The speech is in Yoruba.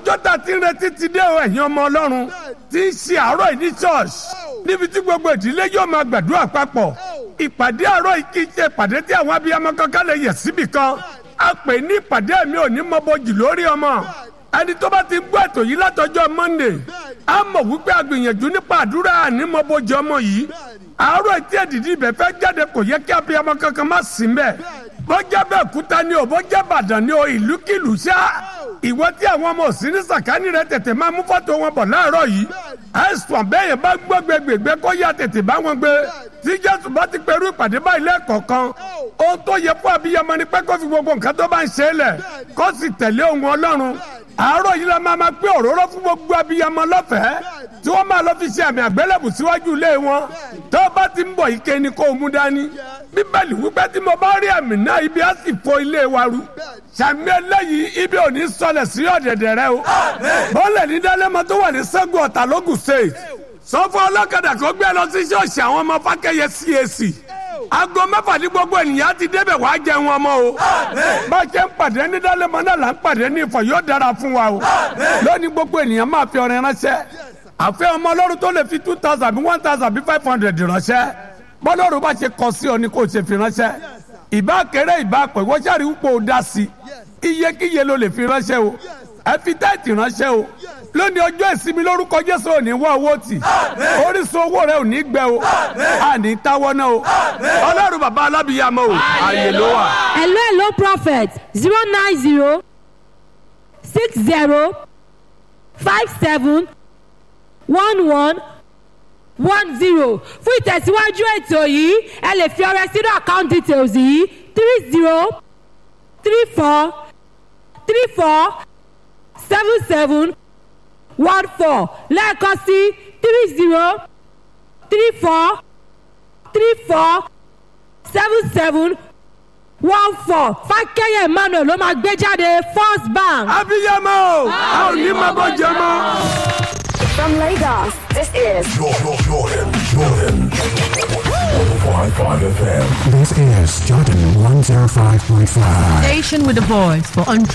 ọjọ́ tá a ti ń retí ti dé o ẹ̀yin ọmọ ọlọ́run tí ń ṣe àárọ̀ yìí ní church níbi tí gbogbo ìdílé yóò máa gbàdúrà papọ̀ ìpàdé àárọ̀ yìí kì í ṣe ìpàdé tí àwọn abiyamọ kankan lè yẹ̀ síbì kan a pè ní ìpàdé mi ò ní mọ́bọ́jì lórí ọmọ ẹni tó bá ti gbọ́ ètò yìí látọjọ́ monday a mọ̀ wípé a gbìyànjú nípa àdúrà ànímọ́bọ́jì ọmọ yìí àárọ̀ etí ẹ̀dìdì ibẹ̀ fẹ́ jáde kò yẹ kí abiyamọ kankan má sí mbẹ̀ bọ́jà bẹ́ẹ̀ kúta ni o bọ́jà bàdàn ni o ìlúkìlú ṣá ìwọ tí àwọn ọmọ òsín ní sàkání rẹ tètè máa mú fọ́tò wọn bọ̀ láàárọ̀ yìí àìsàn bẹ́ẹ̀ yẹn bá gbọ́ gbẹgbẹgbẹ kó yá tètè bá wọn gbé tí jésù bá ti pẹ̀lú ìpàdé báyìí lẹ́ẹ̀kọ̀ọ̀kan ohun tó yẹ fún abiyamọ ni pé kó fi gbogbo nǹkan tó bá ń ṣe é lẹ̀ kó sì tẹ̀lé ohun ọlọ́run àárọ̀ yìí la máa ma pé òróró fún gbogbo abiyamọ lọ́fẹ̀ẹ́ tí wọ́n máa lọ fi ṣe àmì àgbélébù síwájú ilé wọn tó bá ti ń bọ̀ ike ni kó o mú dání bíbélì wípé tí mo bá rí àmì náà ibi á sì fo ilé wa ru sàmì eléyìí ibi ò ní sọlẹ̀ sí ọ̀dẹ̀dẹ̀ rẹ o bọ́ọ̀lẹ̀ ní dálẹ́mọ tó wà ní sẹ́gun ọ̀tà lógùn state sọ fún ọlọ́kadà kó gbé lọ sí ṣọ́ọ̀ṣì àwọn ọmọ fákẹ́yẹ CAC aago mẹ́fà ní gbogbo ènìyàn ti débẹ̀ wá jẹun ọmọ o bá a ṣe ń pàdé ní dálẹ́mọ náà là ń pàdé ní ìfọ̀ yóò dára fún wa o lónìí gbogbo ènìyàn máa fi ọrẹ ránṣẹ́ àfẹ́ ọmọ ọlọ́run tó lè fi two thousand bí one thousand bí five hundred ránṣẹ́ bọ́lọ́run bá ṣe kọ sí ọ ni kò ṣe fi ránṣẹ́ ìbá kéré ìbá pẹ̀ wọ́n ṣàrí wúpọ̀ ó dá sí i iyekíye ló lè fi ránṣẹ́ o ẹ fi táìtì ránṣẹ́ o lónìí ọjọ́ ìsinmi lórúkọ jésù ò ní wá owó tì orísun owó rẹ ò ní gbẹ o àní táwọ́ náà o ọlọ́run bàbá alábìyàmọ́ o ààyè ló wà. hello hello prophet zero nine zero six zero five seven one one one zero fún ìtẹ̀síwájú ètò yìí ẹ lè fi ọrẹ sínú account details yìí three zero three four three four seven seven one four lẹ́ẹ̀kan sí three zero three four three four seven seven one four fákẹ́yẹ̀ emmanuel ló máa gbé jáde first bank. abiyamọ o a ò ní máa bọ́ jẹ mọ́. From Lagos, this is Jordan, Jordan, Jordan. 105.5 FM. This is Jordan 105.5. Station with a voice for